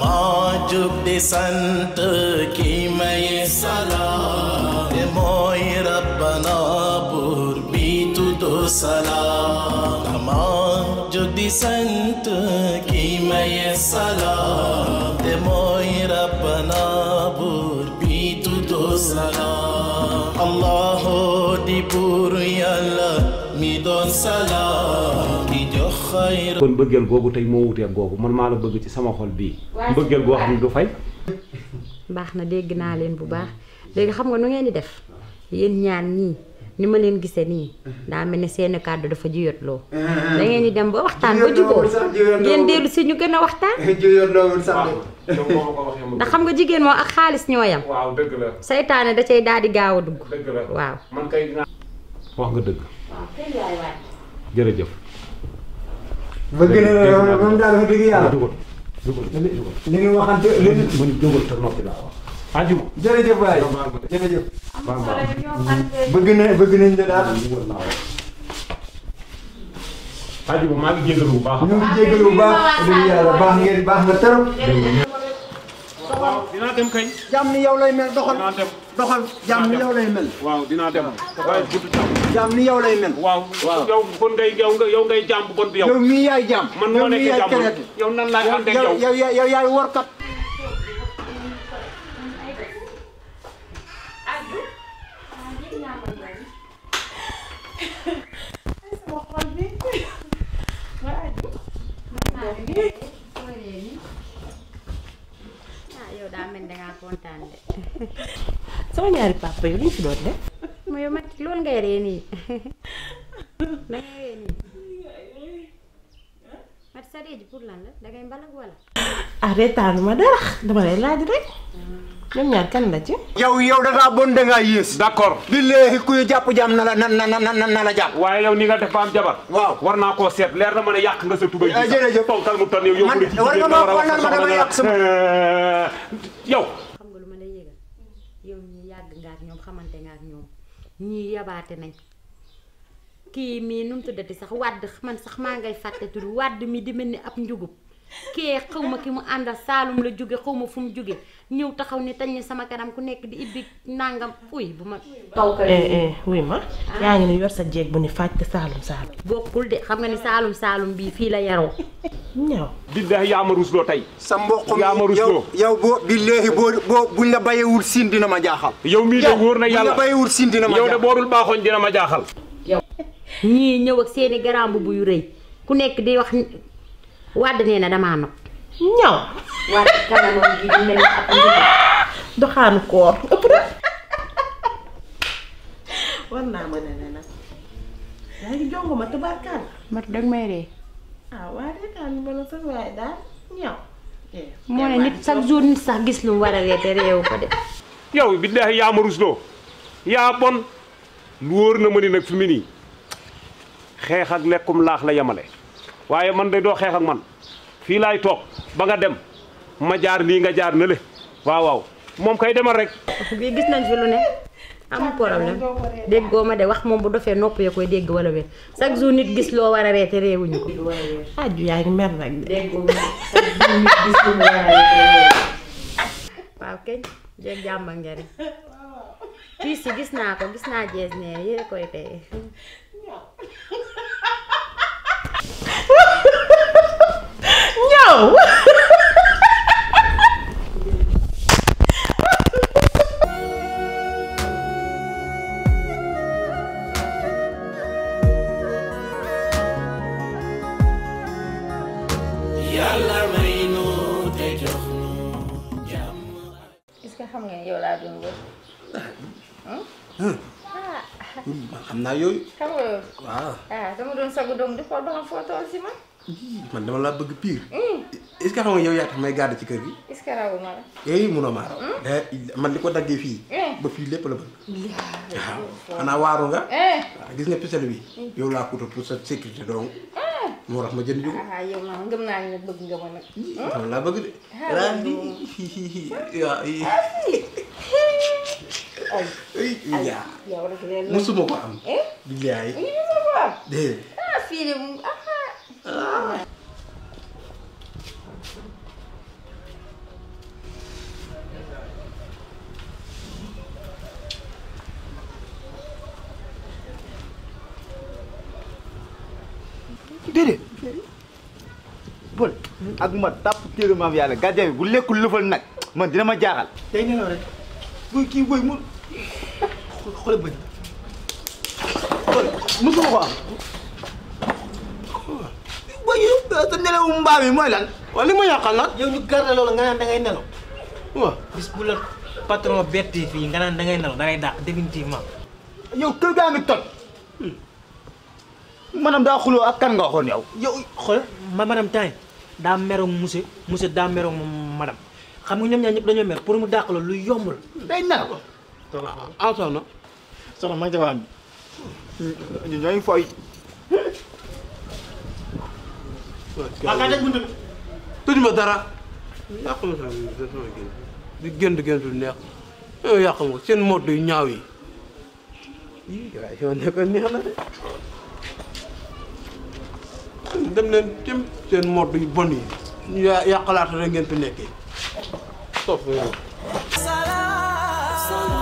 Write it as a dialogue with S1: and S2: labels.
S1: dama jug di sant ki may salaam te mooy rabbana buur bi tuddu salaam dama jug di sant ki may salaam te mooy rabbana buur bi tuddu salaam allahu di buur yàlla mi doon salaam di jox xayra
S2: kon mbëggeel googu tey moo wuteeg googu man maa la bëgg ci sama xol bii mbëggeel goo xam ne du fay
S3: baax na dégg naa leen bu baax léegi xam nga nu ngeen di def yéen ñaan ñii ni ma leen gisee nii daa mel ni seeni kàddu dafa jiyotloo da ngeen di dem ba waxtaan ba juboo ngeen dellu si ñu gën a waxtaan
S4: jëyoon loolu sax de
S2: yow moo ma ko waxee ma
S3: ndax xam nga jigéen moom ak xaalis ñoo yam
S2: waaw dëgg la
S3: saytaane da cay daal di gaaw a dugg
S2: dëgg la
S3: waaw
S2: man kay dinaa wax nga dëgg
S3: waaw kay yaay waay
S2: jërëjëf
S4: bëgg na la moom daal wax dëgg yàlla
S2: dugal dugal da ngay dugal
S4: li nga waxante li
S2: ma ni jógal te noppi laa wax ajuma
S4: jërëjëf waay
S2: baal ma de.
S4: jërëjëf
S2: baal ma
S4: bëgg na bëgg nañ la daal
S2: dugal laa wax ajuma maa ngi jégalu bu baax
S4: ñu ngi jégalu bu baax wax dëgg yàlla baax ngeen baax nga trop
S2: waaw dinaa dem kay
S4: jàmm ni yow lay mel doxal
S2: dinaa dem
S4: doxal jàmm ni yow lay mel
S2: waaw dinaa dem waaye gudd jàmm
S4: jàmm ni yow lay mel
S2: waaw yow kon ngay yow nga yow ngay jàmm bu bon bi yow
S4: yow mii yaay jàmm
S2: man
S4: yow
S2: moo
S4: mii
S2: nekk
S4: yaay
S2: jàmm
S4: keneen
S2: yow nan laay ànd ak yow
S4: yow yow yow yaay workat
S3: ah yow daa mel ni dangaa kontaan de
S5: sama ñaari papa yi lu ñu fi doon def
S3: ma yow mat loolu ngay ree nii da ngay ree nii mat sa ree ji pour lan la dangay mbalag wala
S5: ah reetaanu ma dara dama lay laaj rek ñoom ñaar kan la ci
S4: yow yow da ngaa bon da ngaa yées
S2: d'accord
S4: billaahi kuy jàpp jàmm na la na na na na na la jàpp
S2: waaye yow ni nga def ba am jabar
S4: waaw
S2: war naa koo seet leer na ma ne yàq nga sa tubay
S4: Ah, jërëjëf.
S2: ponkal mu ton yow yow
S4: Man-
S2: bu la ci
S4: war nga
S2: jigéen
S4: ma
S2: la war a
S4: xool
S2: wax
S4: nan ma
S2: sa
S4: dama
S2: soxla
S4: yàq sama-
S2: la. yow
S3: xam nga lu ma lay yëgal yow ñi yàgg nga ak ñoom xamante nga ak ñoom ñii yabaate nañ kii mii nu mu tuddati sax wàdd man sax maa ngay fàtte tudd wàdd mi di mel ni ab njugub kee xaw ma ki mu àndal saalum la jóge xaw ma fu mu jóge ñëw taxaw ni tañ ni sama kanam ku nekk di ibbi nangam uy bu ma taw ka
S5: eh eh wuy ma yaa ngi ni yor sa jeeg bu ni fàtte saalum saalum
S3: bokkul de xam nga ni saalum saalum bii fii la yaroo
S5: ñaw
S2: billahi yaa ma rusloo tey
S4: sa mboq mi
S2: Yaa ma rusloo.
S4: yow yow boo billaahi boo boo buñ la bayewul siin dina ma jaaxal
S2: yow mii de wóor na
S4: buñ
S2: yàlla
S4: la bayewul siin dina ma
S2: yow de
S4: jaaxal
S2: boodul baaxoon dina ma jaaxal
S3: ñii ñëw ak seeni garambu bu yu rëy ku nekk di wax wàdd nee na damaa nopp
S5: ñaw
S3: wàdd kanamam gi di mel ni ab njugub
S5: doxaanu koor ëpp na war naa mën a ne nag yaa ngi jongo ma tubaarkaan
S3: mat danga may ree
S5: ah waa reetaan ma la sax waaye daal ñaw eh
S3: moo ne nit chaque jour nit sax gis lu mu war a ree te réewu ko de
S2: yow billahi yaa ma rusloo yaa bon lu wóor na ma ni nag fi mu nii xeex ak lekkum laax la yemale waaye man de doo xeex ak man fii laay toog ba nga dem ma jaar nii nga jaar na le waaw waaw moom kay demal rek
S3: bii gis nañ fi lu ne amul problème déggoo ma de wax moom bu dofee nopp ya koy dégg wala wér chaque jour nit gis loo war a ree te réewuñu ko
S5: aju yaa ngi mer nag de
S3: déggoo ma chaque jour nit gis lu mu war a ree te réewuñu waaw keñ jeeg jàmba njariñ fii si gis naa ko gis naa jees ne yére koy tey
S5: ñaw
S1: yàlla may nu te jox nu jàmm
S6: est-ce que xam nga ne yow laa doon wër
S7: man xam naa yooyu
S6: xam nga yow
S7: waaw
S6: ah dama doon sagu doom di xool ba xam foo toll si man
S7: man dama laa bëgg pire est-ce que xam nga yow yaa tax may garde ci kër gi
S6: est-ce que rawu ma la
S7: yooyu munoo maa raw Eh, man li ko daggee fii ba fii lépp la bëgg waaw xanaa waaru nga
S6: eh
S7: waaw gis nga pisel bi yow laa kuta pour sa sécurité donc moo tax ma jënd jugo
S6: ah yow ma ngëm naa ne bëgg nga ma nag
S7: dama laa bëgg de raa di hi hi hi waaw i
S6: ay
S7: ay yaa
S6: yow rek leen la
S7: musuma ko am
S6: eh
S7: billaay
S6: ñu ngi ko am
S7: déedéet
S6: ah fii de mu ah
S4: déedéet Pël ak ma tàpp téere maam yàlla gardien bi bu lekkul lëfal nag man dina ma jaaxal
S7: day nelaw rek buy kii buy mu xool bëñ
S4: musuma ko am boy yow sa nelawu mbaam yi mooy lan
S7: waaw li ma yàqal nag yow ñu garde loolu nga naan da ngay nelaw waaw bis bu la patron betti fii nga naan da ngay nelaw da ngay dàq définitivement
S4: yow kër gaa ngi toj maanaam daa xuloo ak kan nga waxoon yow
S7: yow xool ma madame Tine daa meroog monsieur monsieur daa meroog madame xam nga ñoom ñaar ñëpp dañoo mer pour mu dàq la lu yomb la
S4: day nelaw
S7: ah soxna
S4: soxna ma ngi ca waan bi ñu ñooy fooy
S7: waaw kaa daj buntu bi
S8: tëjuma dara yàq ma sama sama gént di gént gént lu neex yow yàq ma seen mot yu ñaaw yi ii waaye yow ne ko neex na de dem leen cim seen mot yu bon yi ñu yà- yàqalaata rek ngeen fi nekkee topp yow
S1: Salam